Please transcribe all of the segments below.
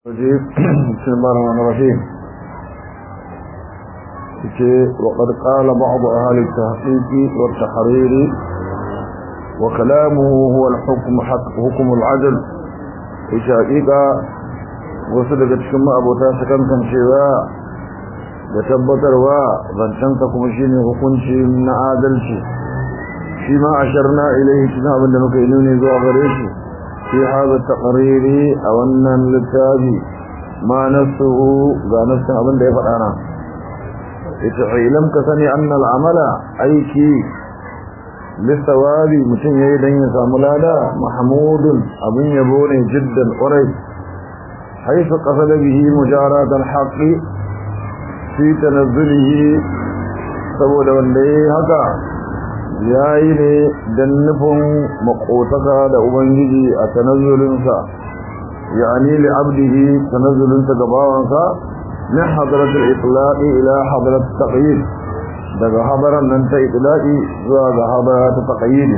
الرجيم بسم الله الرحمن الرحيم وقد قال بعض أهل التحقيق والتحرير وكلامه هو الحكم حق حكم العدل وشاقيقا وصدق تشكما أبو تاسكا كان شواء يتبتر وظنشنتكم شيني حكمشي من عادلشي فيما أشرنا إليه كتاب لنك إنوني ذو أغريشي في هذا التقرير أو أن للتابي ما نفسه ذا نفسه أبن دي فتانا لم كسني أن العمل أيكي للثواب متن يدين يساملادا محمود أبن يبوني جدا قريب حيث قصد به مجاراة الحق في تنزله saboda wanda ya haka ya yi ne don nufin makotaka da ubangiji a tanazzulinsa ya ni li abdihi tanazzulinsa ga bawansa min hadratul itlaqi ila hadratul taqyid daga habaran nan ta itlaqi zuwa ga habara ta taqyid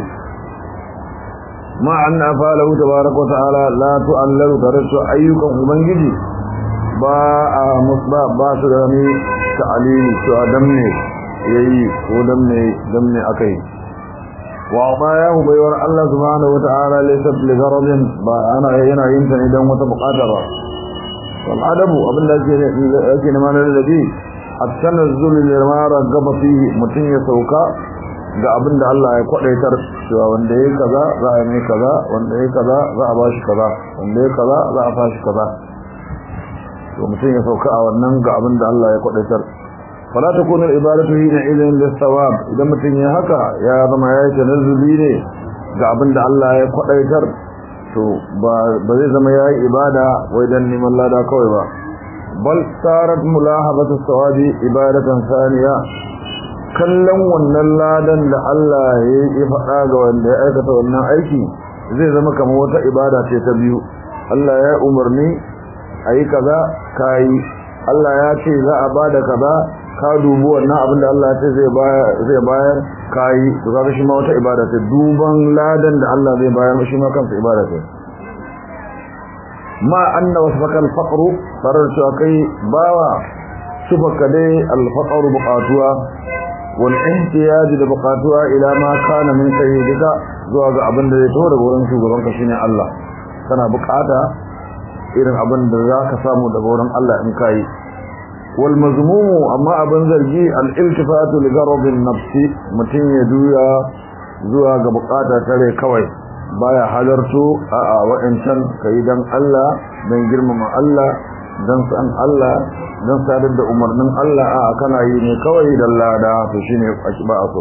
ma anna falahu tabaaraka wa ta'ala la tu'allalu tarasu ayyukan ubangiji ba a musba ba su da ni ta'alili to adam ne yayi ko dan ne dan ne akai وعطاياه بيور الله سبحانه وتعالى ليست لغرض انا هنا يمكن اذا متبقاتر والعدب ابن لكن ما الذي التنزل لما رغب فيه متين يسوكا ga abin da Allah ya kwadaitar cewa wanda yake kaza za a mai kaza wanda yake kaza za a bashi kaza wanda yake kaza za a fashi kaza to mutum ya sauka a wannan ga abin da Allah ya kwadaitar فلا تكون العبادة هنا إذن للثواب إذا متن يهكا يا ذما يتنزلي ne ga abin da Allah ya kwadaitar to ba zai zama yayi ibada wai dan neman lada kawai ba bal sarat mulahabatu sawabi ibadatan saniya kallon wannan ladan da Allah ya yi faɗa ga wanda ya aikata wannan aiki zai zama kamar wata ibada ce ta biyu Allah ya umarni ayi kaza kai Allah ya ce za a bada kaza ka dubi wannan abin da Allah ce zai bayar zai bayar kai to kaga shi ma wata ibada ce duban ladan da Allah zai bayar shi ma kansa ibada ce ma anna wasfaka al-faqr farar shi kai bawa subaka dai al-faqr buqatuwa wal ihtiyaj da buqatuwa ila ma kana min sayyidika zuwa ga abin da zai to daga wurin shugaban ka shine Allah kana bukata irin abin da zaka samu daga wurin Allah in kai والمذموم أما أبن زرجي الالتفات لغرض النفس متين يدويا زوا قبقاتا تري كوي بايا حضرتو آآ وإنسان كيدان الله دان جرم مع الله دان سأن الله دان سادد أمر من الله آآ كان يني كوي دالله دا فشيني أشباعكو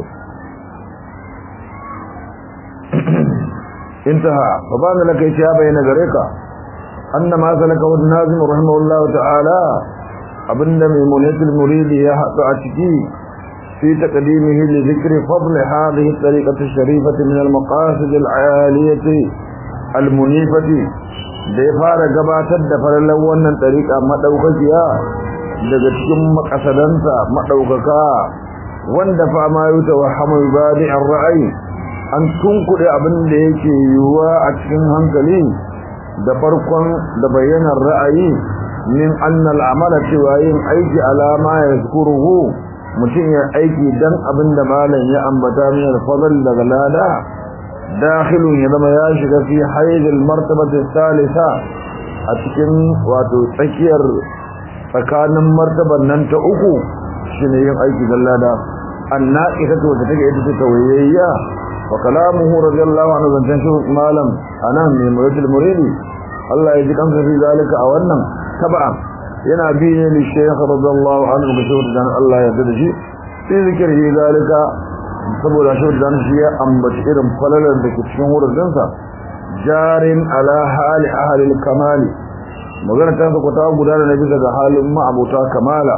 انتهى فبان لك إشابة ينقريكا أن ما سلكه النازم رحمه الله تعالى abinda mai munatul muridi ya haɗu a ciki fi taqdimihi li dhikri fadl hadhihi tariqati sharifati min al-maqasid al-aliyati al-munifati da ya fara gabatar da farallan wannan tariqa madaukakiya daga cikin makasadanta madaukaka wanda fa ma yuta wa hamu badi ar-ra'yi an tunkuɗe abin da yake yiwuwa a cikin hankali da farkon da bayyanar ra'ayi min annal amala cewa yin aiki alama ya zukuruhu mutum ya aiki dan abin da malam ya ambata min alfadl daga lada dakhilun ya zama ya shiga fi hayyul martabati salisa a cikin wato tsakiyar tsakanin martaban nan ta uku shine yin aiki dan lada annaqitatu wata take ita ce tawayayya wa kalamuhu radiyallahu anhu zancan shi malam anan mai muridul muridi Allah ya ji kansa fi zalika a wannan taba'a yana bi ne li shaykh radiyallahu anhu ga shawar dan Allah ya yarda da shi sai zikiri zalika saboda shawar dan shi ya ambaci irin falalar da ke cikin wurin sa jarin ala hali ahli al-kamali magana ta ko ta gudana na bisa ga halin ma'abuta kamala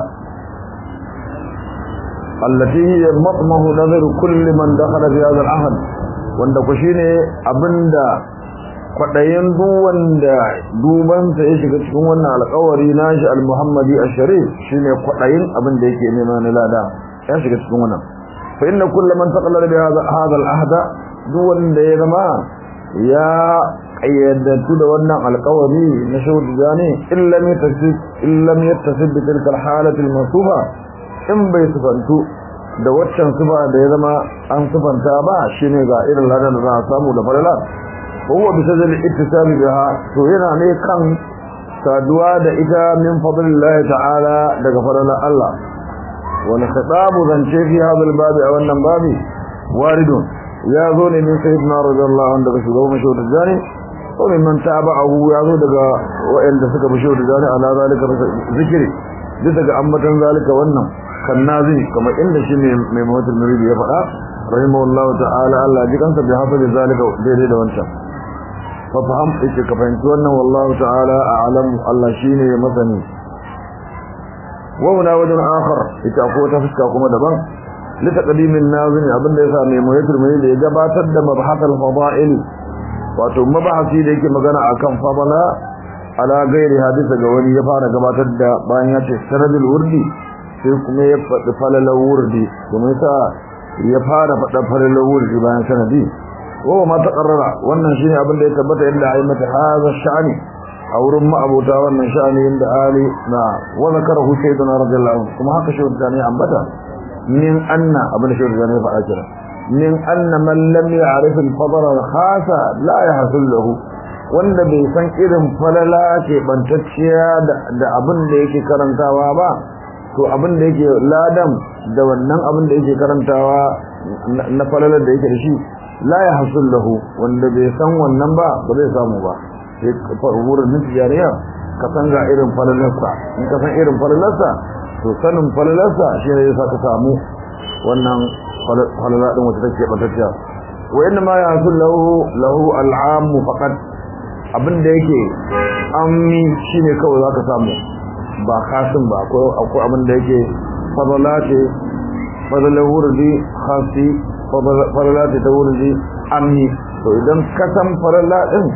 allati hiya matmahu nazar kulli man dakhala fi hadha al-ahd wanda ku shine abinda kwaɗayen duwanda dubansa ya shiga cikin wannan alƙawari nashi al-muhammadi al-sharif shine kwaɗayin abin da yake nema na lada ya shiga cikin wannan fa inna kullu man taqallala bi hadha hadha al-ahda duwanda ya zama ya ƙayyadantu da wannan alƙawari na shehu tijani illam yattasib illam yattasib bi tilka alhalati almasufa in bai sufantu da waccan sufa da ya zama an sufanta ba shine ga irin ladan da za a samu da falala huwa bi sajal ittisab biha to yana ne kan saduwa da ita min fadlillahi ta'ala daga falalar Allah wani khitabu zance fi hadal babi a wannan babi waridun ya zo ne min sayyidina radiyallahu anhu daga shugaban mashahur jani ko min man tabi'ahu ya zo daga wa'anda suka bi shahur jani ala zalika zikri bisa ga ambatan zalika wannan kan nazini kamar inda shi ne mai mawatul muridi ya faɗa rahimahullahu ta'ala Allah ji kansa bi hafazi zalika daidai da wancan fa faham ake ka fahimci wannan wallahu ta'ala a'lam Allah shine masani wa huna wajen akhar ita ko ta fuska kuma daban li taqdimin nazimi abinda yasa mai mawatul muridi ya gabatar da mabhatul fada'il wato mabahasi da yake magana akan fadala ala gairi hadisa ga wani ya fara gabatar da bayan ya ce sanadul wurdi sai kuma ya faɗi falalar wurdi kuma yasa ya fara faɗa falalar wurdi bayan sanadi wa ma taqarrara wannan shine abin da ya tabbata inda ai mata haza sha'ani a wurin ma'abota wannan sha'ani inda ali na wa zakarahu sayyidina radiyallahu anhu kuma haka shi da ne ambata min anna abin da shi da ne faɗa kira min anna man lam ya'rif al-fadl al-khasa la yahsul lahu wanda bai san irin falala ke bantacciya da abin da yake karantawa ba to abin da yake ladan da wannan abin da yake karantawa na falalar da yake da shi la ya hasul lahu wanda bai san wannan ba ba zai samu ba sai wurin nufi jariya ka san ga irin falalarsa in ka san irin falalarsa to sanin falalarsa shi ne yasa ka samu wannan falala din wata take batacciya wa inna ma ya hasul lahu lahu al'am faqat abin da yake ammi shine kawai zaka samu ba kasin ba akwai abin da yake fadala ce fadalar wurdi khasi fadala ce ta wurdi amni to idan ka san fadala din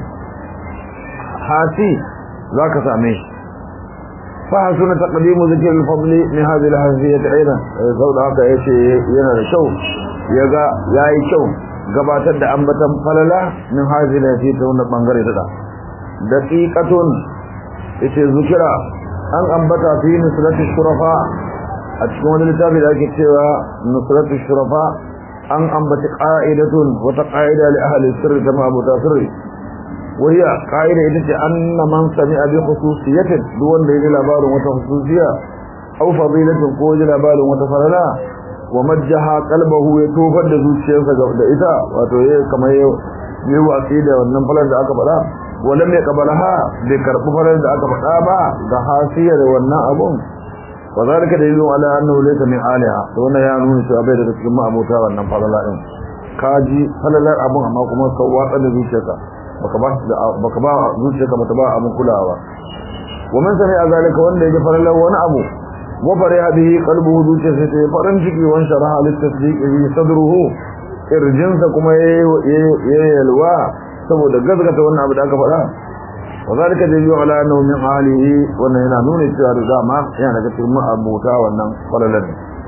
hasi za ka same shi فحسن تقديم ذكر الفضل من هذه الحزية أيضا سودا haka yace yana da kyau yaga yayi kyau gabatar da ambatan falala min hadhihi lati ta wannan bangare ta daqiqatun yace zikira an ambata fi nusratu shurafa a cikin wani littafi da ake cewa nusratu shurafa an ambata qa'idatun wata qa'ida li ahli sirri kama abu tasirri وهي قائلة إذا أن من سمع بخصوصية دون دين لبال وتخصوصية أو فضيلة قوج لبال وتفرلا ومجها قلبه يتوفى دزوشيه فقد إذا وتوهي كما يهو أكيدة والنمفلة دا أكبرها ولم يقبلها بكرب فلن دا أكبرها با دحاسية والنا أبون وذلك دليل على أنه ليس من آلها وانا يعنون سأبيد تكما أبوتا والنمفلة kaji falalar abun amma kuma ka watsa da zuciyarka baka ba baka ba zuciyarka bata ba abun kulawa wa man sami azalika wanda ya falalar wani abu wa fariha bihi qalbuhu zuciyarsa ta farin ciki wan sharaha lit tasdiqi sadruhu irjinsa kuma yayi yalwa saboda gazgata wannan abu da aka faɗa wa zalika dalilu ala annahu min alihi wannan yana nuna cewa da dama yana daga cikin abuta wannan falalar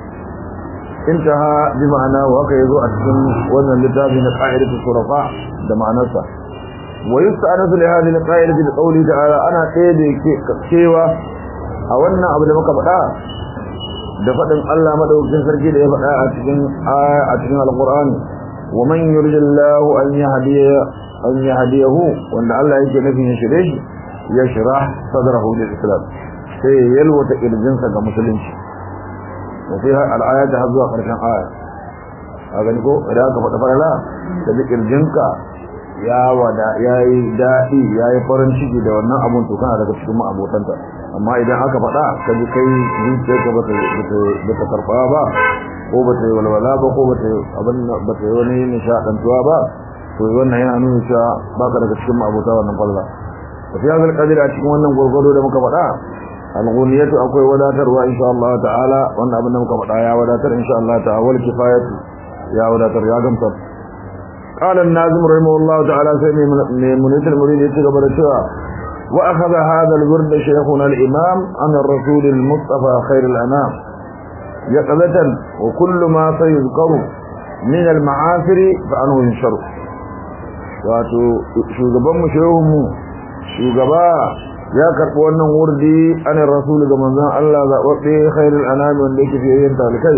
انتهى بمعنى وهكا يزو أتكن وزن لتابين قائلة الصرفاء دمعنسة ويستأنس لهذه القائلة بقوله تعالى أنا قيدي كيوة أولنا أبدا مكبتا دفتن الله مدوكين سركي دي فتا أتكن آية أتكن القرآن ومن يرجى الله أن يهديه أن يهديه وأن الله يجي نفيه شريش يشرح صدره للإسلام سيلوة إرجنسة كمسلمش وفيها الآيات هذو قرشان آية هذا نقول إذا كفت فرلا تذكر جنك يا ودا يا دائي يا farin ciki da wannan abun to kana daga cikin abotanta amma idan aka faɗa ka ji kai zuciyarka bata bata karɓa ba ko bata yi walwala ba ko bata abin bata yi wani nishaɗantuwa ba to wannan yana nuna cewa baka daga cikin abota wannan falla fi hadal qadir a cikin wannan gurgudu da muka faɗa alghuniyatu akwai wadatarwa insha Allah ta'ala wannan abin da muka faɗa ya wadatar insha Allah ta'ala wal kifayatu ya wadatar ya gamsar qala an-nazim rahimahullah ta'ala sai mai munitul murid yace gaba da cewa wa akhadha hadha al-wird shaykhuna al-imam an ar-rasul al-mustafa khair al-anam yaqadatan wa kullu ma sayuzkaru min al-ma'asir fa anhu yunsharu wato shugaban mu shehun mu shugaba ya karɓi wannan wurdi anin rasulu ga manzon Allah zaɓaɓɓe khairul anami wanda yake fiye yin talikai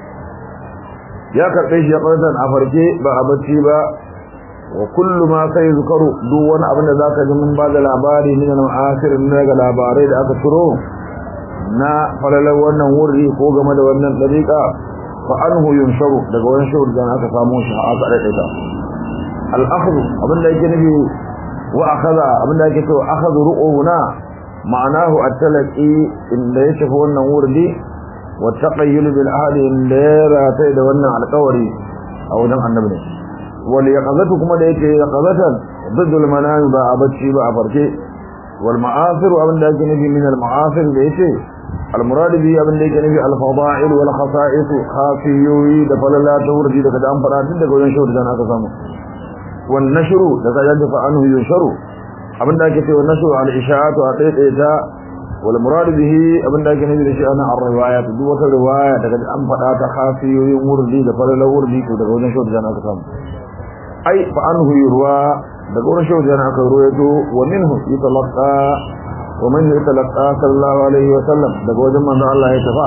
ya karɓe shi ya ɓartan a farke ba a bacci ba wa kullu ma sai zukaru duk wani abin da zaka ji mun ba da labari min al-ma'asir na ga labarai da aka turo na falalar wannan wurdi ko game da wannan dariƙa fa anhu yunsharu daga wani shawar da aka samu shi aka daidaita al-akhdhu abin da yake nufi wa akhadha abin da yake cewa akhadhu ru'una ma'anahu at-talaqi inda ya shafi wannan wurdi wa taqayyul bil ahli inda ya rata da wannan alƙawari a wajen annabi ne wal yaqazatu kuma da yake yaqazatan ضد المنام ba a bacci ba a farke wal ma'asir abin da yake nufi min al ma'asir da yake al murad bi abin da yake nufi al fada'il wal khasa'is khafiyyi da falala ta wurdi daga da an fara tun daga wajen shawar da aka samu wan nashru daga yadda fa anhu yunsharu abin da yake cewa nashru al isha'atu a tsaita wal murad bihi abin da yake nufi da shi ana ar riwayat duk wata riwaya daga an fada ta khafiyyi wurdi da falala wurdi to daga wajen shawar da aka samu ai fa anhu yurwa daga wurin shehu jana aka ruwaito wa minhu yatalaqa wa man yatalaqa sallallahu alaihi wa sallam daga wajen manzo Allah ya tafa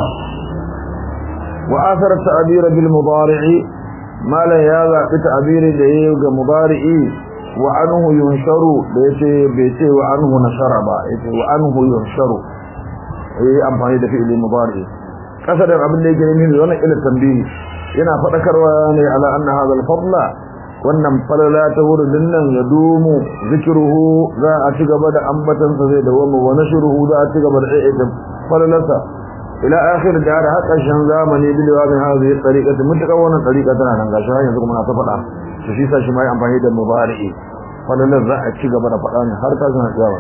wa athar ta'bir bil mudari'i ma la ya za bi ta'bir da yayi ga mudari'i wa anhu yunsharu da yace bai ce wa anhu nashara ba yace wa anhu yunsharu eh amfani da fi'il mudari'i kasadan abin da yake nemi wannan ila tambayi yana fadakarwa ne ala anna hadha al-fadla wannan falala ta wurin nan ya dumu zikiruhu za a ci gaba da ambatansa zai dawama wa nashruhu za a ci gaba da aikin falalarsa ila akhir da har haka shan zamani bil wabin hadhihi tariqati mutaka wannan tariqa tana nan gashi har yanzu kuma na ta faɗa to shi sa shi mai amfani da mubari'i falalar za a ci gaba da faɗa ne har ta zana tsawa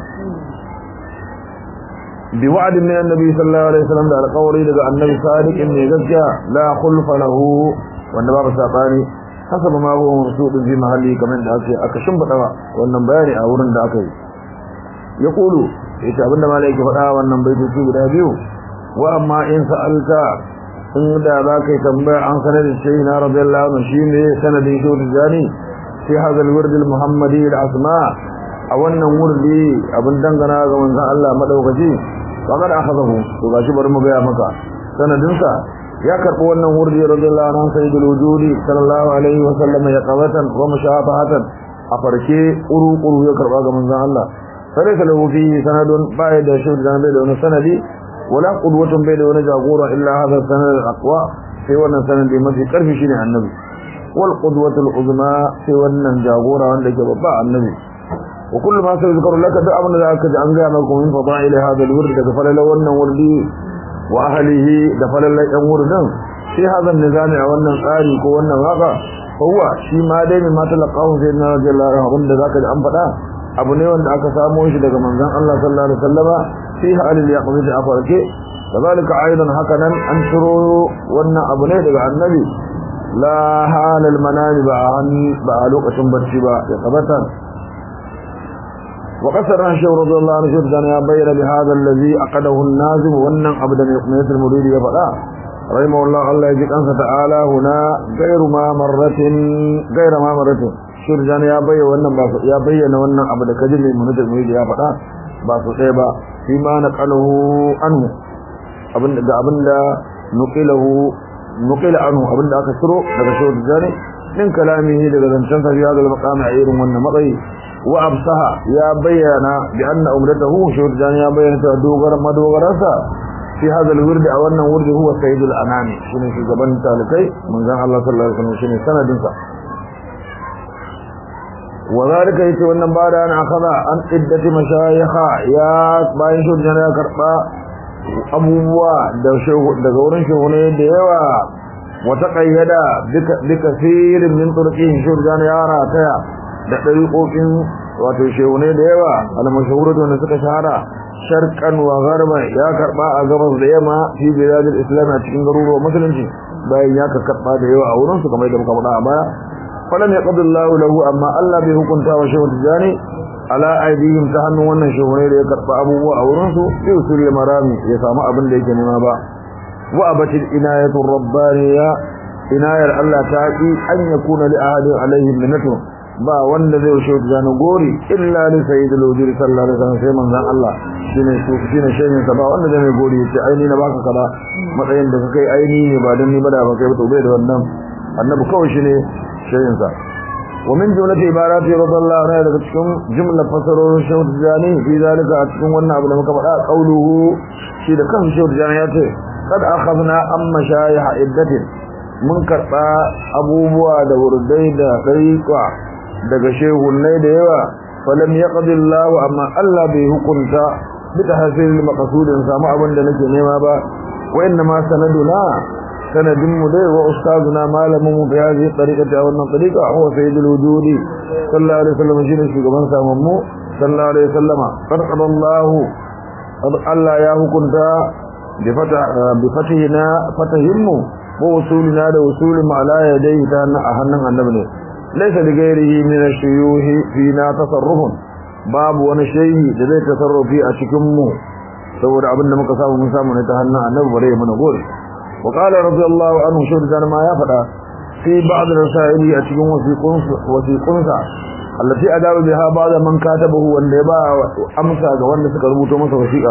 bi wa'd min annabi sallallahu alaihi wasallam da alƙawari daga annabi sadiqin ne gaskiya la khulfa lahu wanda babu sabani hasaba ma huwa mabsudun fi mahalli kamar da ake aka shimfida wannan bayani a wurin da aka yi ya kulu yace abinda malai yake faɗa wannan baitoci guda biyu wa amma in sa'alta in da za ka yi tambaya an sanar da shi na radiyallahu anhu shine sanadin shi da jani fi hadha al-wird al-muhammadi al-asma a wannan wurdi abin dangana ga manzon Allah madaukaki faqad akhadahu to gashi bari mu ga maka sanadinsa ya karbi wannan wurdi radiyallahu anhu sayyidul wujudi sallallahu alaihi wa sallam ya qawatan wa mushabahatan a farke uru uru ya karba ga manzon Allah sai ka lahu fi sanadun bai da shi da bai da wani sanadi wala qudwatun bai da wani jagora illa hadha sanad aqwa sai wannan sanadi mafi karfi shine annabi wal qudwatul uzma sai wannan jagora wanda ke babba annabi wa kullu ma sai zikru laka da abin da aka ji an ga maka min fadail hadha al-wird daga falala wannan wurdi wa ahlihi da falallan yan wurin shi hazan nizami a wannan tsari ko wannan haka huwa shi ma dai mai mata laqahu sai na radiyallahu anhu da zaka ji an faɗa abu ne wanda aka samo shi daga manzon Allah sallallahu alaihi wasallama fi halil yaqdi a farke kazalika aidan hakanan an shiro wannan abu ne daga annabi la halal manami ba ba a lokacin barci ba ya tabbata وقصر رحشه رضي الله عنه شرطان يا بير بهذا الذي أقده النازم وأنن عبدا يقنية المريد يفعل رحمه الله الله يجيك أنسى تعالى هنا غير ما مرة غير ما مرة شرطان يا بير وأنن يا بير وأنن عبدا كجل من المريد يفعل باسو سيبا فيما نقله عنه abin da abin da nuqilahu nuqila anhu abin da aka siro daga shawar jani min kalamihi daga zancen sa ya da maqami a irin wannan matsayi وأبصها يا بينا بأن أمرته شرجان يا بينا دوغر ما دوغرسا في هذا الورد أو أن ورد هو سيد الأنام شنو في جبن تالكي من ذا الله صلى الله عليه وسلم شنو سنة دنسا وذلك يتو أن بعد أن أخذ عن عدة مشايخة يا باين شرجان يا كربا أبوه daga wurin shehune da yawa wata kayyada bikasirin min turqin shurjan ya rataya da ɗariƙoƙin wato shehune da yawa almashahuratu wanda suka shahara sharqan wa gharban ya karba a gabas da yamma fi biladil islam a cikin garuruwan musulunci bayan ya karba da yawa a wurin su kamar da muka faɗa a baya falam yaqdi Allah lahu amma Allah bai hukunta wa shehu tijani ala aidihim ta hannun wannan shehune da ya karba abubuwa a wurin su bi usul marami ya samu abin da yake nema ba wa abatil inayatu rabbaniya inayar Allah ta ki an yakuna li ahadin alaihim minnatu ba wanda zai shehu tijani gori illa li sayyidil wujud sallallahu alaihi wasallam sai manzon Allah shine su shine shehin sa ba wanda zai mai gori yace aini na baka kaza matsayin da kai aini ne ba dan ni ba da ba kai ba to bai da wannan annabi kawai shine shehin sa ومن جملة عبارات رضي الله عنه daga cikin jumla fasarorin shehu tijani fi zalika a cikin wannan abu da muka faɗa qauluhu shi da kan shehu tijani ya ce kad akhadna amma shayha iddatin mun karɓa abubuwa da wurdai da ɗariƙa daga shehunai da yawa falam yaqdi Allah amma Allah bai hukunta bi tahsil maqsudin samu abin da nake nema ba wa inna ma sanaduna sanadin mu dai wa ustazuna malamin mu bi hadhihi tariqati aw wannan tariqa huwa sayyidul wujudi sallallahu alaihi wasallam shine shugaban samun mu sallallahu alaihi wasallam qad qadallahu Allah ya hukunta bi fata bi fatihina fatahimu wa usulina da usulin ala yadayhi ta a hannun annabi ne laysa li ghairihi min ash-shuyuhi fina tasarrufun babu wani shehi da zai tasarrufi a cikin mu saboda abin da muka samu mun samu ne ta hannun annabi bare mana gori wa qala radiyallahu anhu shurdan ma ya fada fi ba'd rasaili a cikin wasiqun wasiqunsa allati adabu biha ba'da man katabahu wanda ya ba amsa ga wanda suka rubuto masa wasiqa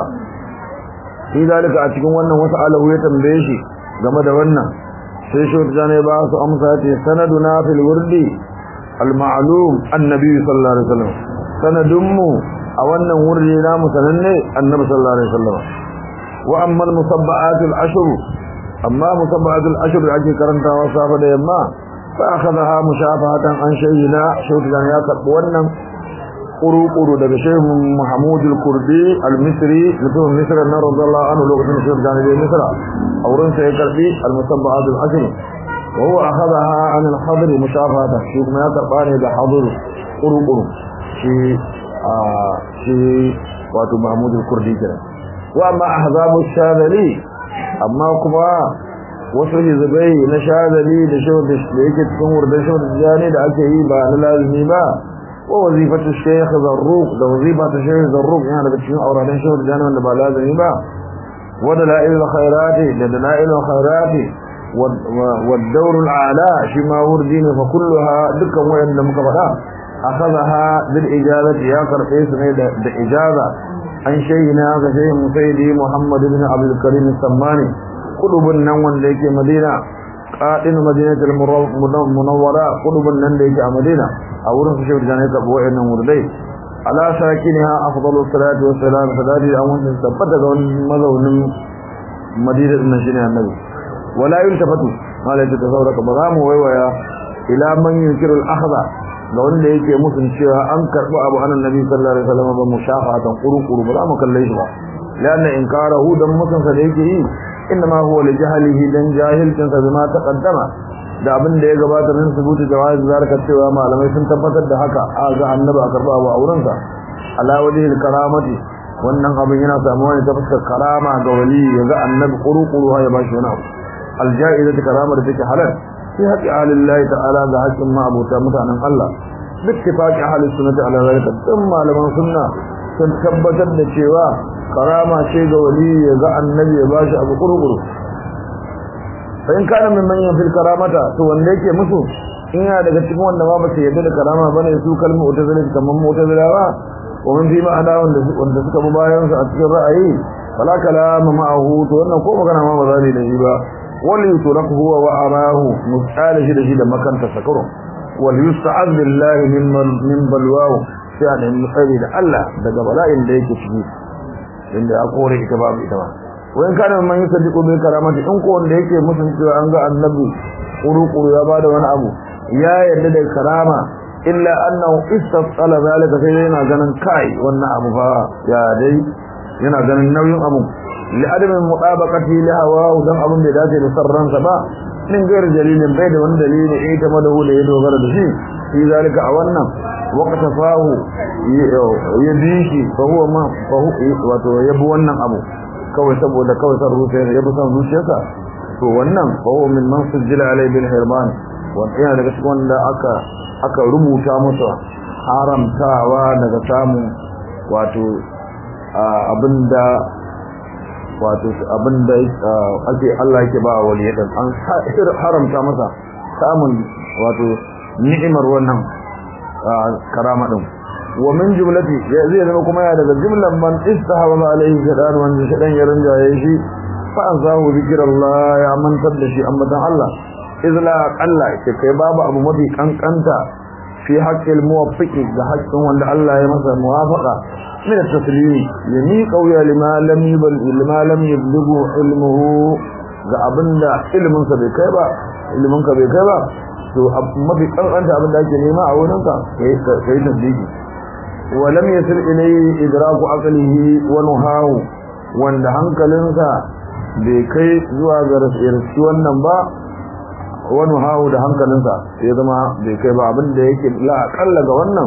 fi dalika a cikin wannan wasu alahu ya tambaye shi game da wannan sai shi wata ne ba su amsa ce sanaduna fil wurdi al ma'lum annabi sallallahu alaihi wasallam sanadun mu a wannan wurdi namu sananne annabi sallallahu alaihi wasallam wa amma al musabba'at al ashr amma musabba'at al ashr ake karantawa safa da yamma fa akhadha mushafahatan an shayina shi wata ya karbi wannan kuru-kuru daga shehu Mahmud al-Kurdi al-Misri mutum Misra na radiyallahu anhu lokacin shehu da ne Misra a wurin sa ya karbi al-musabba'at al-ashr wa huwa akhadaha an al-hadr mushafata shi kuma ya karba ne da hadur kuru-kuru shi a shi wato Mahmud al-Kurdi kenan wa amma ahzabu shadali amma kuma wasu hizbai na shadali da shehu da yake cikin wurin shehu da da ake yi ba na lazimi ba ووظيفة الشيخ ذروق ده وظيفة الشيخ ذروق يعني بتشين أورادين شهر جانا ولا بلازم يبا ودلائل الخيرات دلائل الخيرات والدور الأعلى شما وردين فكلها دكا وين لم كفلا أخذها بالإجابة يا كرقيس بإجابة عن شيخنا كشيخ مسيدي محمد بن عبد الكريم السماني قلوب النوان ليك مدينة قائل مدينة المنورة قلوب النوان ليك مدينة a wurin su shaidu jane karɓi wa'annan wurdai ala sakiniha afdalu salatu wassalam sadari an wanda tabbata ga wani mazaunin madina din shine annabi wala yultafatu malai ta sauraka ba za mu waiwaya ila man yunkiru al-akhdha ga wanda yake musun cewa an karɓi abu anan nabi sallallahu alaihi wasallam ba mushafatan quru ba za mu kalle shi ba lanna inkarahu dan musun sa da yake yi inma huwa li jahlihi dan jahilcin sa bima taqaddama da abin da ya gabata min subuti jawaz zarka cewa malamai sun tabbatar da haka a ga annabi a karba abu auren sa ala wajhil karamati wannan abin yana samuwa ne ta fuskar karama ga wali ya ga annabi quru-quru ya bashi wani abu aljaizatu karama da take halal fi haqqi alillahi ta'ala ga haƙƙin ma'abuta mutanen Allah bittifaqi ahli sunnati ala zalika duk malaman sunna sun tabbatar da cewa karama ce ga wali ya ga annabi ya bashi abu quru-quru in kana min manyan fil karamata to wanda yake musu in yana daga cikin wanda ba su yadda da karama bane su kalmu utazila kaman mutazilawa wa min fi ma'ana wanda wanda suka bi bayan su a cikin ra'ayi fala kalama ma'ahu to wannan ko magana ma ba zai da shi ba wal yutraq huwa wa arahu musala shi da shi da makanta sakaro wal yusta'ad billahi min min balwahu sai da musali da Allah daga bala'in da yake ciki inda ya kore ita babu ita ba wayan kana man yusaddiqu bil karamati in ko wanda yake musun cewa an ga annabi kuru-kuru ya bada wani abu ya yarda da karama illa annahu istasala zalika sai yana ganin kai wannan abu fa ya dai yana ganin nauyin abu li adamin mutabaqati li hawa dan abun da dace da sarransa ba min gairi dalilin bai da wani dalili eh ta madahu da ya dogara da shi fi zalika a wannan waqta fahu ya bi shi fa huwa ma fa wato yabi wannan abu kawai saboda kawai san zuciya ya bi san zuciyarsa to wannan fa huwa min man sujjila alai bil hirman wanda yana daga cikin wanda aka aka rubuta masa haramtawa daga samun wato abinda wato abinda ake Allah yake ba wali dan an haramta masa samun wato ni'imar wannan karama din wa min jumlati zai zama kuma ya daga jumlan man istahaba alaihi shadan wanda shadan ya rinjaye shi fa azahu zikrullah ya mantar da shi ambatan Allah izla qalla ke kai babu abu mafi kankanta fi haqqil muwaffiqi da haƙƙin wanda Allah ya masa muwafaqa min at-taslimi yami qawya lima lam yubal lima lam yablughu ilmuhu ga abinda ilmin sa bai kai ba ilmin ka bai kai ba to mafi kankanta abinda ake nema a wurin ka kai kai tasdiki wa lam yasil ilayhi idraku aqlihi wa nuhahu wanda hankalinsa bai kai zuwa ga rashi wannan ba wani hawo da hankalinsa ya zama bai kai ba abin da yake la akalla ga wannan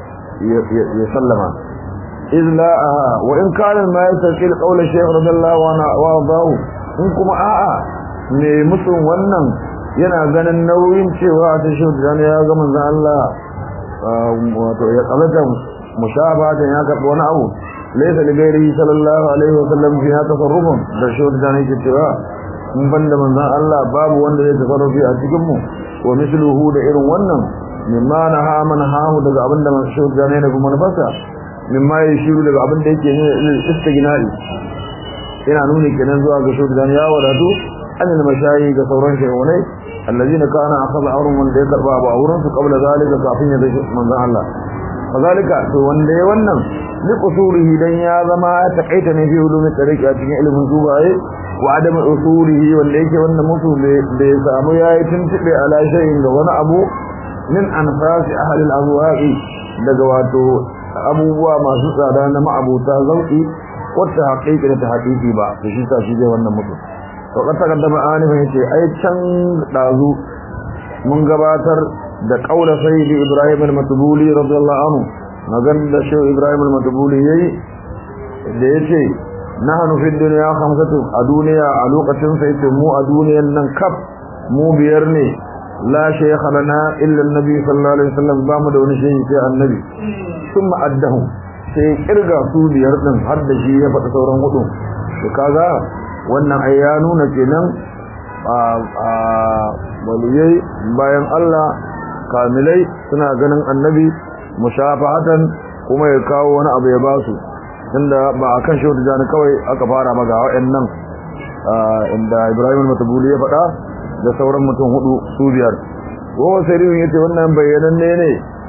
ya sallama iz la aha wa in kana ma yasqil qawl shaykh radiyallahu anhu wa adahu in kuma a'a me musun wannan yana ganin nauyin cewa ta shi da ya ga manzon Allah wato ya kalata mushabatan ya karbi wani abu laysa li ghairihi sallallahu alaihi wa sallam fi tasarrufun da shi da yake cewa mun banda manzon Allah babu wanda zai tasarrufi a cikin mu wa misluhu da irin wannan mimma naha man hahu daga abinda man shi da ne kuma nafasa mimma ya shiru daga abinda yake ne istignai ina nuni kenan zuwa ga shi da ya wadatu annal mashayi ga sauran shehunai allazina kana akhadha awrun wanda ya karba ba awrun su qabla zalika kafin ya dace manzon Allah kazalika to wanda ya wannan li qusurihi dan ya zama ya takaita ne fi ulumi tariqi a cikin ilimin zubaye wa adam usulihi wanda yake wannan mutu da ya samu yayi tuntube ala shay'in ga wani abu min anfasi ahli al-azwaqi daga wato abubuwa masu tsada na ma'abuta zauki wata haƙiƙi da ta haƙiƙi ba to shi sa shi zai wannan mutu to ka takaddama anifin yace ai can dazu mun gabatar da kaula sayyidi ibrahim al-matbuli radiyallahu anhu magan da shi ibrahim al-matbuli yayi da yace nahnu fi dunya khamsatu a duniya a lokacin sai ce mu a duniyan nan kaf mu biyar ne la shaykha lana illa an-nabi sallallahu alaihi wasallam ba mu da wani shehi sai annabi thumma addahu sai kirga su biyar din har da shi ya faɗi sauran hudu to kaga wannan ai ya nuna kenan a a waliyai bayan Allah kamilai suna ganin annabi mushafahatan kuma ya kawo wani abu ya ba su tunda ba a kan shehu tijjani kawai aka fara maga wa'annan inda ibrahim matabuli ya faɗa da sauran mutum hudu su biyar kowa sarihin ya ce wannan bayyananne ne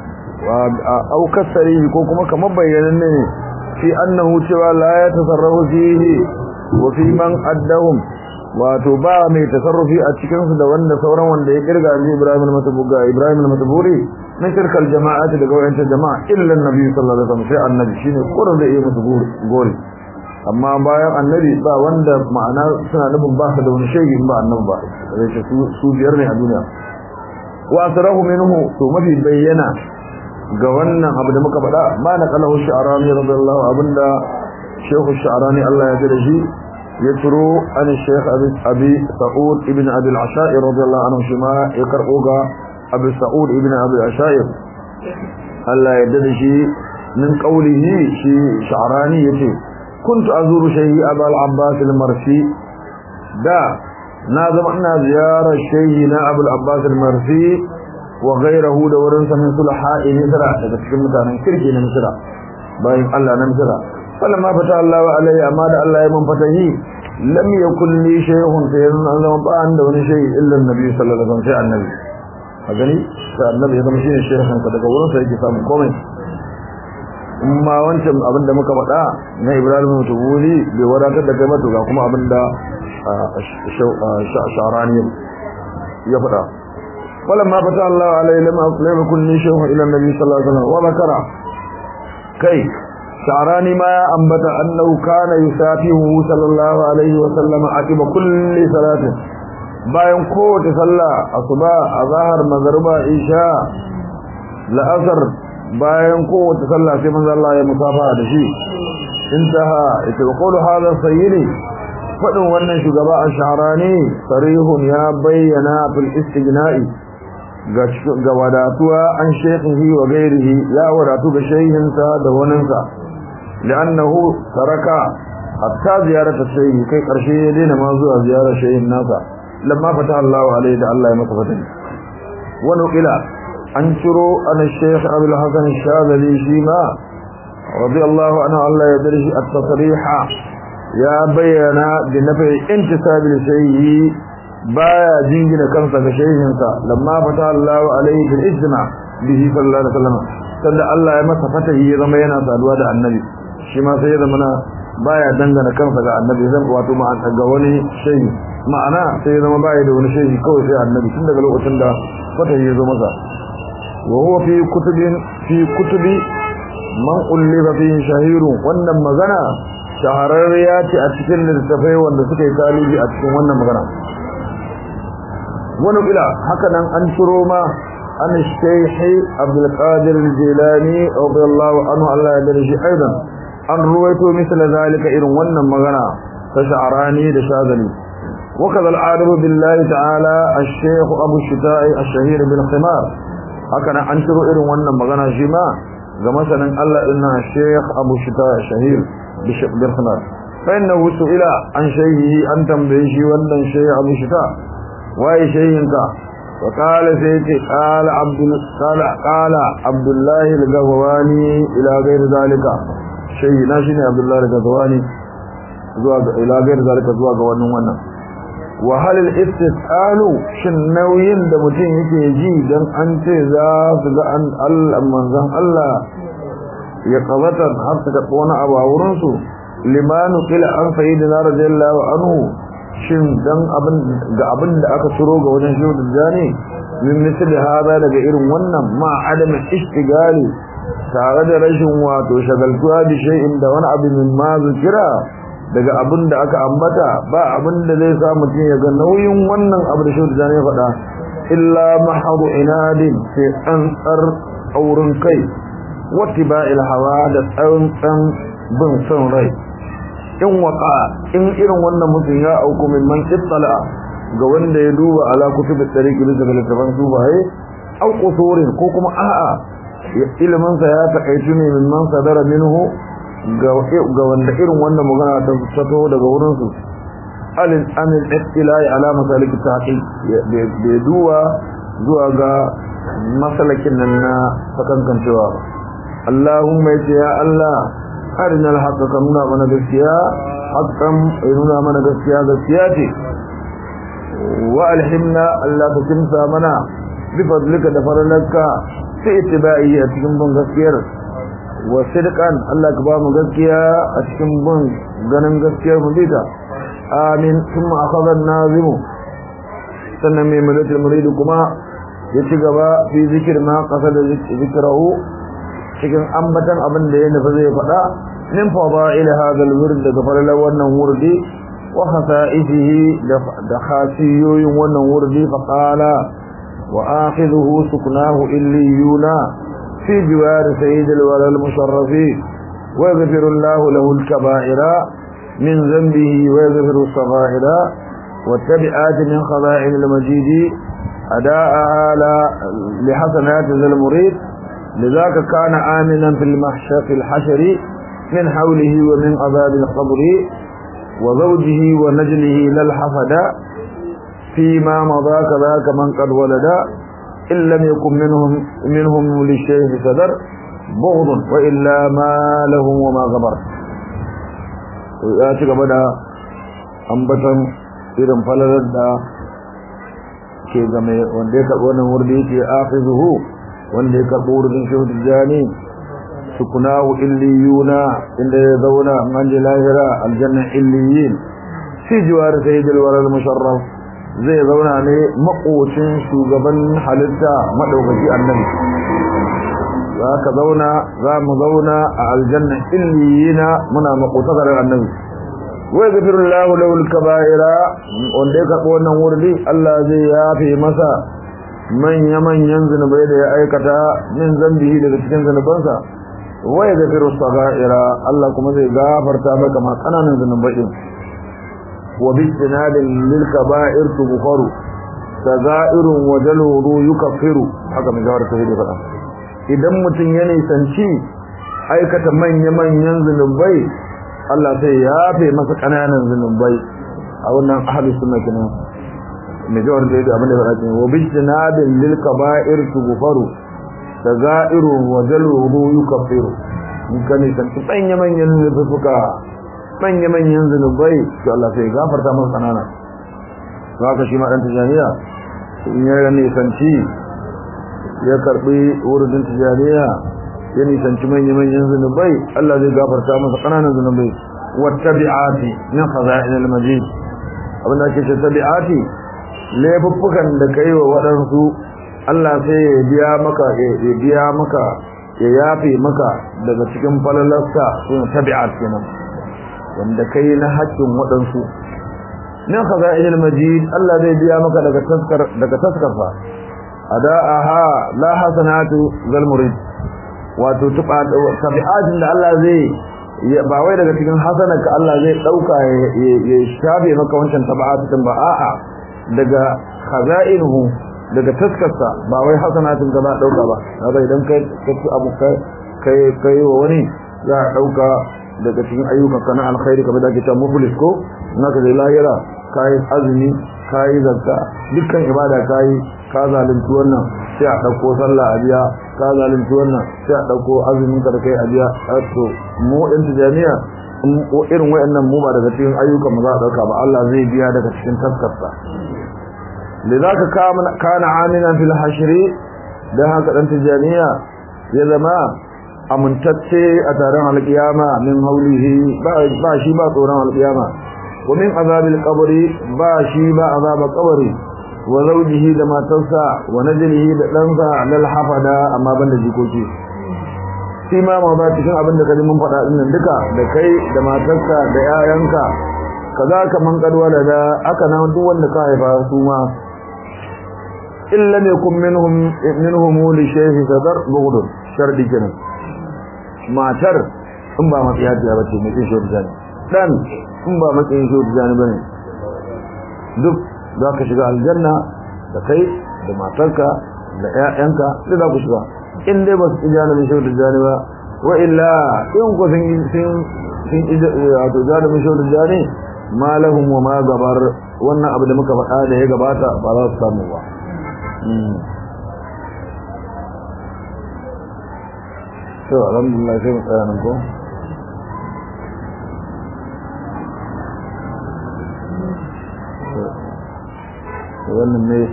a aukar sarihi ko kuma kamar bayyananne ne fi annahu cewa la ya tasarrafu fihi wa fi man addahum wato ba mai tasarrufi a cikinsu da wanda sauran wanda ya kirga ji ibrahim al-matabuli ibrahim al-matabuli na shirkar jama'ati daga wayancan jama'a illa annabi sallallahu alaihi wasallam sai annabi shine kurin da yake musu gori amma bayan annabi ba wanda ma'ana suna nufin ba su da wani shege ba annabi ba sai ce su biyar ne a duniya wa asrahu minhu to mafi bayyana ga wannan abu da muka faɗa ma na qalahu sha'rani radiyallahu abinda shehu sha'rani Allah ya jira shi يترو عن الشيخ أبي, أبي سعود ابن أبي العشائر رضي الله عنه شما يقرأوغا أبي سعود ابن أبي العشائر ألا يدد شيء من قوله شيء شعراني يتي كنت أزور شيء أبا العباس المرسي دا نازم أن زيارة شيءنا أبو العباس المرسي وغيره دورنس من صلحاء نسرة تتكلم متانا كركي نسرة باين الله نسرة فلما فتح الله عليه أما دا الله يمن فتحي لم يكن لي شيء سيدنا الله بان دون شيء إلا النبي صلى الله عليه وسلم شيء النبي أغني فالنبي يزم شيء الشيخ صدق ورن سيكي سامن قومي amma wancan abin da muka faɗa na Ibrahim Mutubuli bai wadatar da kai ba to ga kuma abin da Sharani ya faɗa falamma fata Allah alaihi lam yakun li shay'un ila nabi sallallahu alaihi wasallam wa zakara kai شعراني ما أنبت أنه كان يسافيه صلى الله عليه وسلم عقب كل صلاة bayan kowace sallah asuba azhar magriba isha la'asar bayan kowace sallah sai manzo Allah ya musafa da shi intaha ita qulu hada sayyidi fadin wannan shugaba ash-sha'rani sarihun ya bayyana fil istighna'i ga ga wadatuwa an shekhihi wa gairihi ya wadatu ga shehinsa da waninsa لأنه ترك حتى زيارة الشيء كي قرشي دينا ما زوى زيارة شيء الناس لما فتح الله عليه ده الله يمتفتن ونقل an ciro an shaykh abul hasan shadali shi ma radiyallahu anhu Allah ya dirshi at-tasriha ya bayyana da nafi intisabi shay'i baya jingina kansa ga shehinsa lamma fata Allah alaihi bil ijma bihi sallallahu alaihi wasallam sanda Allah ya masa fatahi ya zama yana saduwa da annabi shi ma sai ya zama na baya dangana kansa ga annabi zan wato ma ga wani shehi ma'ana sai ya zama baya da wani shehi kawai sai annabi tun daga lokacin da fatahi ya zo masa wa huwa fi kutubin fi kutubi man ullifa fi shahiru wannan magana shahararriya ce a cikin littattafai wanda suka yi talibi a cikin wannan magana wani ila haka nan an turo ma an shaykhi abdul qadir al-jilani radiyallahu anhu Allah ya dare shi aidan an ruwaito misal zalika irin wannan magana ta sha'rani da shazali وكذا العارف بالله تعالى الشيخ ابو الشتاء الشهير بالخمار هكذا انشر irin wannan magana shi ma ga masanin Allah inna shaykh abu shita shahir bil khimar fa innahu su'ila an shayhi an tambaye shi wannan shaykh abu shita waye shayinka wa qala sayyidi qala abdul qala qala abdullah al-gawani ila ghayr zalika shayyina shine abdullah al-gawani zuwa ga ila ghayr zalika zuwa ga wannan wannan wa hal al-istisalu shin nauyin da mutum yake ji dan an ce za su ga an Allah manzon Allah ya qabata har ta wani abu a wurin su limanu qila an sayyidina radiyallahu anhu shin dan abin ga abin da aka turo ga wajen shi da jani min misali hada daga irin wannan ma adam istigali tare da rashin wato shagaltuwa da shay'in da wani abu min ma zikira daga abin da aka ambata ba abin da zai sa mutum ya ga nauyin wannan abu da shi da jani ya faɗa illa mahadu inadin sai tsantsar aurin kai wattiba'il hawa da tsantsan bin son rai in waka in irin wannan mutum ya auku min man ittala ga wanda ya duba ala kutubit tariqi bisa ga littafan sufaye au qusurin ko kuma a'a ilimin sa ya takaitu ne min man sadara minhu ga ga wanda irin wannan magana ta fito daga wurin su alil amil ittilai ala masalik tahqiq bai duba zuwa ga masalakin nan na sakankancewa Allahumma ya Allah arina alhaqa ka nuna mana gaskiya haqqan nuna mana gaskiya gaskiya ce wa alhimna Allah ka kimsa mana bi fadlika da faralaka fi ittiba'i a cikin bin gaskiyar wa sidqan Allah ka ba mu gaskiya a cikin bin ganin gaskiyar mu dita amin thumma akhadha an-nazim sannan mai mulatul murid kuma ya ci gaba fi zikir ma qasada zikrahu cikin ambatan abin da ya nufi zai faɗa min fada'il hadha al-wird daga falalar wannan wurdi wa khasa'isihi da khasiyoyin wannan wurdi fa qala wa akhidhuhu suknahu illiyuna fi jiwar sayyid al-wala al-musharrafi wa yaghfiru Allahu lahu al-kaba'ira min dhanbihi wa yaghfiru as-sagha'ira والتبعات من خزائن المجيد أداءها لحسنات ذا المريد لذاك كان آمنا في المحشر في الحشر من حوله ومن عذاب القبر وزوجه ونجله للحفد فيما مضى كذاك من قد ولد إن لم يكن منهم منهم للشيخ صدر بغض وإلا ما لهم وما غبر ويأتي قبل أنبتا إذن فلدد ke game wanda ya karɓi wannan wurdi yake afizuhu wanda ya karɓo wurin shehu tijjani sukunahu illiyuna inda ya zauna an ji lahira aljanna illiyin fi jiwar sayyidil waral musharraf zai zauna ne makocin shugaban halitta madaukaki annabi za ka zauna za mu zauna a aljanna illiyina muna makotakar annabi wai gafirullahu lahu al-kaba'ira wanda ya karɓo wannan wurdi Allah zai yafe masa manya-manyan zunubai da ya aikata min zambihi daga cikin zunubansa wai gafiru saga'ira Allah kuma zai gafarta maka ma kananan zunubai din wa bi tinadin lil kaba'ir tughfaru saga'irun wa jaluru yukaffiru haka mai jawar sai da faɗa idan mutum ya nisanci aikata manya-manyan zunubai Allah sai ya yafe masa kananan zunubai a wannan ahli sunna kenan mai jawar da yadda abin da faɗa ce wa bijtinabin lil kaba'ir tughfaru sagairu wa jalruhu yukaffiru in ka ne san manya manyan zufuka manya manyan zunubai to Allah sai gafarta masa kanana to haka shi ma dan tijaniya in ya ne sanci ya karbi wurin tijaniya ya ne sanci manya manyan zunubai Allah zai gafarta masa kananan zunubai wattabi'ati min khaza'in al-majid abinda ake ce tabi'ati laifuffukan da kai wa waɗansu Allah sai ya biya maka ya biya maka ya yafe maka daga cikin falalarsa sun tabi'at kenan wanda kai na haƙƙin waɗansu min khaza'il majid Allah zai biya maka daga taskar daga taskarsa ada'aha la hasanatu zal murid wato tuba tabi'atin da Allah zai ba wai daga cikin hasanarka Allah zai dauka ya shafe maka wancan tabi'atin ba a'a daga khaza'inuhu daga taskarsa ba wai hasanatin ka ba dauka ba kaga idan kai kai abu kai kai wa wani za a dauka daga cikin ayyukan ka na alkhairi kamar da ake cewa muflis ko naka da lahira kai azumi kai zakka dukkan ibada kai ka zalunci wannan sai a dauko sallah a biya ka zalunci wannan sai a dauko azumin ka da kai a biya to mu din tijaniya irin wayannan mu ba daga cikin ayyukan mu za a dauka ba Allah zai biya daga cikin taskarsa لذلك كان عاملا في الحشر ده هكذا تجانية يزما amintacce a taron alkiyama min haulihi ba shi ba tsoron alkiyama wa min azabil qabri ba shi ba azabul qabri wa zawjihi da matarsa wa najlihi da ɗansa lal hafada amma banda jikoki shi ma ma ba cikin abin da kaji mun faɗa din nan duka da kai da matarka da yayanka kaza kaman kadwala da aka nan duk wanda ka haifa su ma illa ne kun minhum minhum li shaykh sadar bughd shardi kenan matar in ba matsiyaciya bace mai kin shaudu jani dan in ba matsayin shaudu jani bane duk za ka shiga aljanna da kai da matarka da ƴaƴanka duk za ku shiga in dai ba su ijana mai shaudu jani ba wa illa in ku sun sun sun wato jani mai shaudu jani ma lahum wa ma gabar wannan abu da muka faɗa da ya gabata ba za su samu ba to alhamdulillah sai mu tsaya nan ko wannan ne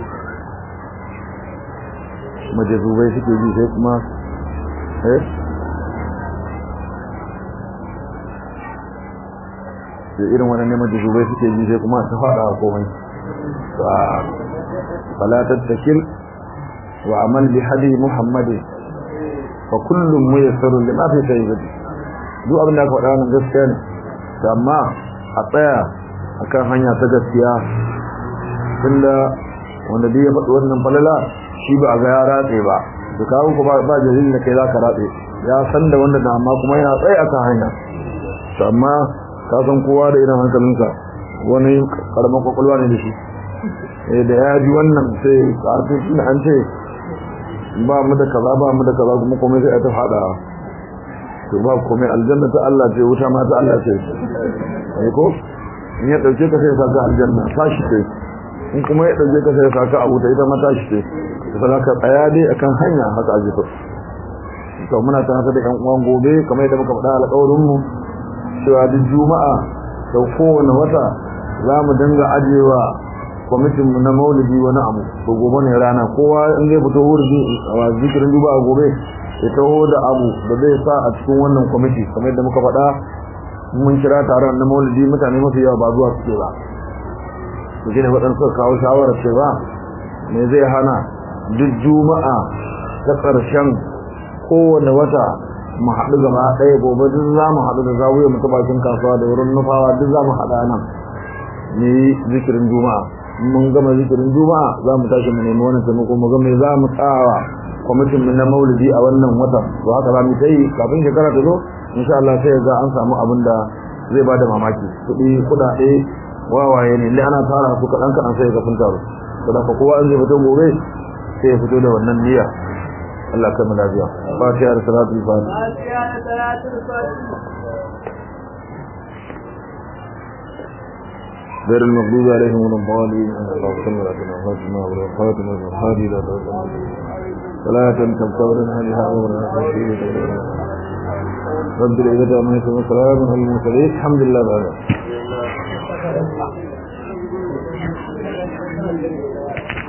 majazubai suke ji sai kuma eh da irin wannan ne majazubai suke ji sai kuma ta fada komai fala tattakil wa amal bi hadi muhammadin fa kullum muyassarun lima fi sayyidi duk abin da aka faɗa wannan gaskiya ne amma a tsaya akan hanya ta gaskiya tunda wanda dai ya faɗi wannan falala shi ba a ga ya ratse ba to kawo ku ba ba dalilin da kai za ka ratse ya san da wanda da amma kuma yana tsaye akan hanya to amma ka san kowa da irin hankalinsa wani karamin kwakwalwa ne da shi da ya ji wannan sai karfin shi an ce ba mu da kaza ba mu da kaza kuma komai sai ta fada to ba komai aljanna ta Allah ce wuta ma ta Allah ce ai ko in ya dauke ka sai saka aljanna tashi ce in kuma ya dauke ka sai saka a wuta ita ma tashi ce to za ka tsaya dai akan hanya haka aje to to muna tana da yan uwan gobe kamar yadda muka faɗa alƙawarin mu cewa duk juma'a da kowane wata za mu dinga ajewa kwamitin mu na maulidi wani abu to gobe ne rana kowa in zai fito wurdi a zikirin duba a gobe ya taho da abu da zai sa a cikin wannan kwamiti kamar yadda muka faɗa mun kira taron na maulidi mutane mafi yawa ba zuwa suke ba to shine waɗansu suka kawo shawarar cewa me zai hana duk juma'a ta ƙarshen kowane wata mu haɗu gaba ɗaya gobe duk za mu haɗu da zawuya mu ta bakin kasuwa da wurin nufawa duk za mu haɗa nan ne zikirin juma'a mun gama zikirin juma'a za mu tashi mu nemi wannan taimako mu ga me za mu tsawa kwamitin na maulidi a wannan watan to haka za mu yi kafin shekara ta zo insha Allah sai ga an samu abin da zai bada mamaki kuɗi kuɗaɗe wawaye ne inda ana tara su kaɗan kaɗan sai ga sun taru to da kowa an zai fito gobe sai ya fito da wannan niyya Allah kai mu lafiya fatiha da salatul fatiha غير المغضوب عليهم ولا الضالين اللهم صل على سيدنا محمد وعلى اله وصحبه وسلم صلاة تبتغرنا بها أمرنا خشية رب العزة عما يصفون سلام على المرسلين الحمد لله بعد